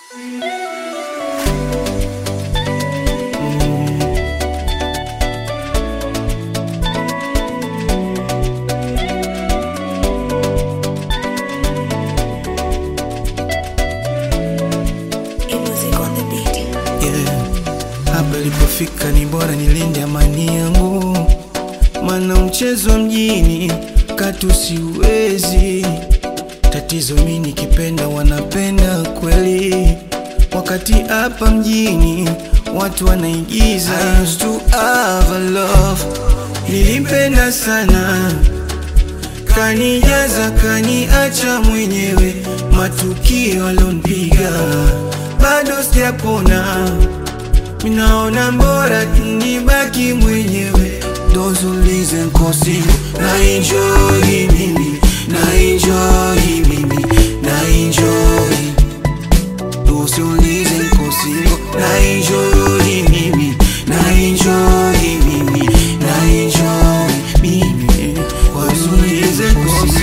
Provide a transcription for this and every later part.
yeah. Hapa ilipofika ni bora nilinde amani yangu, mana mchezo mjini katu siwezi. Tatizo mi nikipenda wanapenda kweli, wakati hapa mjini watu wanaigiza. I used to have a love, nilimpenda sana kanijaza kaniacha mwenyewe, matukio alonipiga bado sijapona, minaona mbora nibaki mwenyewe. Those who listen kosi na enjoy mimi na enjoy mimi na enjoy Those who listen kosi na enjoy mimi na enjoy mimi na enjoy mimi Those who listen kosi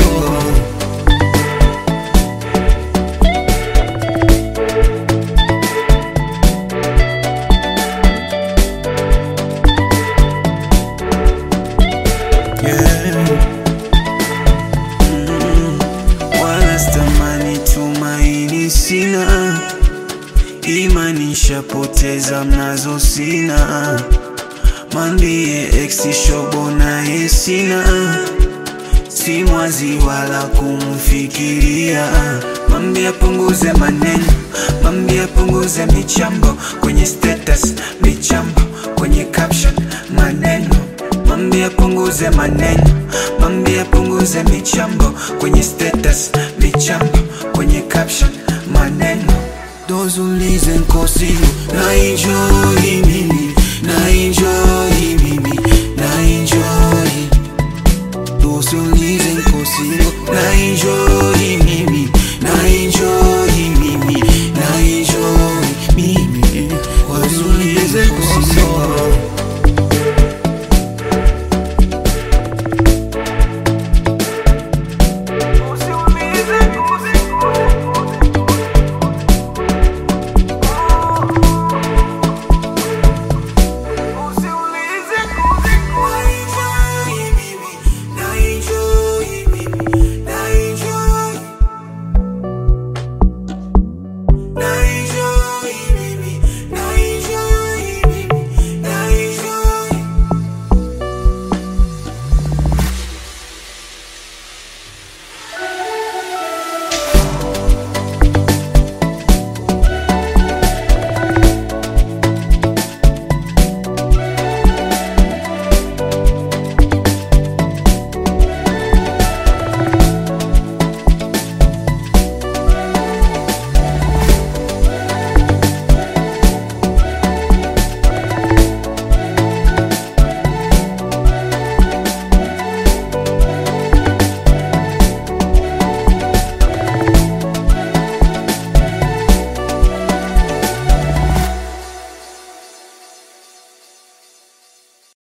Yeah. Mm. Wala stamani tumaini sina, imani nishapoteza mnazo sina, mwambie ex shobo naye sina, si mwazi wala kumfikiria, mwambie apunguze maneno, mwambie apunguze michambo kwenye status, michambo kwenye caption, maneno Mwambie apunguze maneno, mwambie apunguze michambo kwenye status, michambo kwenye caption, maneno. Those who listen kosi na enjoy mimi, na enjoy mimi, na enjoy. Those who listen